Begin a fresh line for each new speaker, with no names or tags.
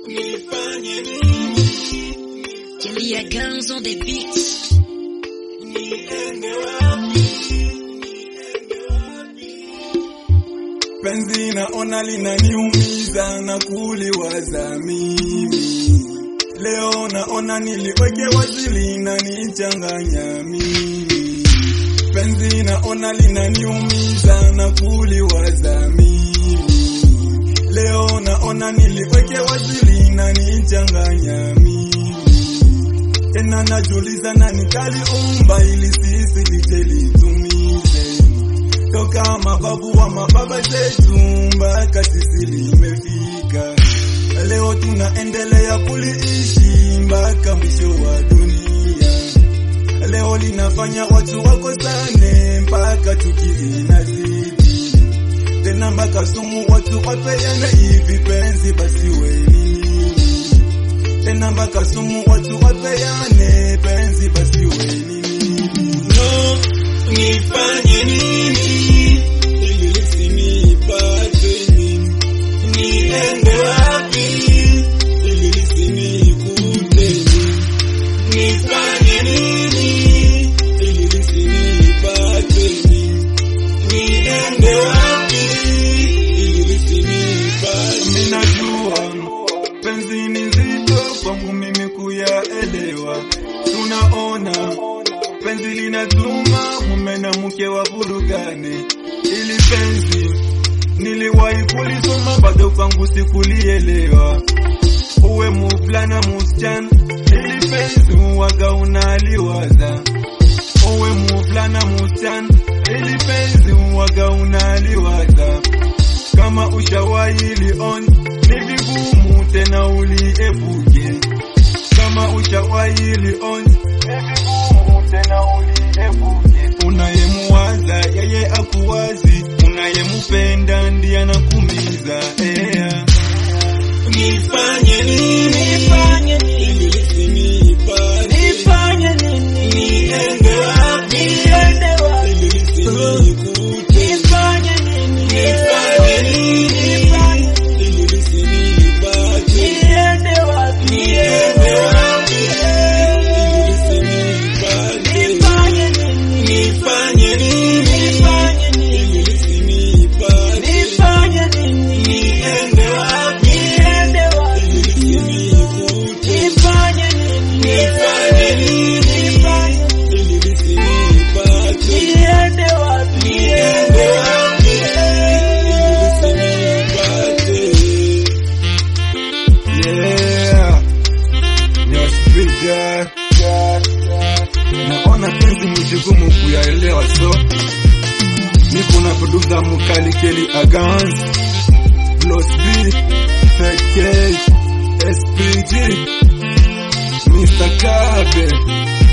Kelly Guns on the beat.
Penzi naona linaniumiza na kuliwaza mimi. Leo naona niliweke wazi linanichanganya mimi. Penzi naona linaniumiza na kuliwaza mimi. Leo naona niliweke wazi linanichanganya mimi. Tena najuliza nani kaliumba ili sisi lije litumize toka mababu wa mababa zetu mpaka sisi limefika. Leo tunaendelea kuliishi mpaka mwisho wa dunia. Leo linafanya watu wakosane mpaka chuki inazidi tena, mpaka sumu watu wapeane hivi penzi basi weni tena, mpaka sumu watu wapeane penzi basi weni no, nifanye nini ili lisinipate mimi? Niende wapi ili lisinikute mimi? Nifanye nini ili lisinipate mimi? Niende wapi ili lisinipate? Mimi najua penzi ni nzito kwangu mimi kuyaelewa, tunaona penzi linatuma mume na mke wavurugane. Ili penzi niliwahi kulisoma, bado kwangu sikulielewa. Uwe muvulana musichana, ili penzi uwaga unaliwaza. Uwe muvulana musichana, ili penzi uwaga unaliwaza. Kama ushawahi liona, ni vigumu tena uliepuke. Kama ushawahi liona, ni vigumu tena uliepuke. Unayemuwaza yeye akuwazi, unayemupenda ndiye anakumiza. Yeah. Nifanye nini?
Nifanye nini?
Ili lisinipate.
Nifanye nini?
Niende wapi?
Niende wapi?
Ili lisinikute.
Nifanye nini?
Nifanye nini?
Nifanye nini?
Ili lisinipate.
Niende wapi?
Niende wapi? Ili lisinipate.
Nifanye nini?
Nifanye nini?
Nifanye nini?
Ili lisinipate.
Nifanye nini?
Niende wapi?
Niende wapi?
Ili lisinikute.
Nifanye nini?
Nifanye nini?
Nifanye nini?
Ili lisinipate.
Niende wapi?
Niende wapi? Ili lisinipate. Yeah. Your street guy. Naona penzi mjigumu kuyaelewa so niko na producer mkali Kelly Agans Bloss B FK SPG Mr. Kabe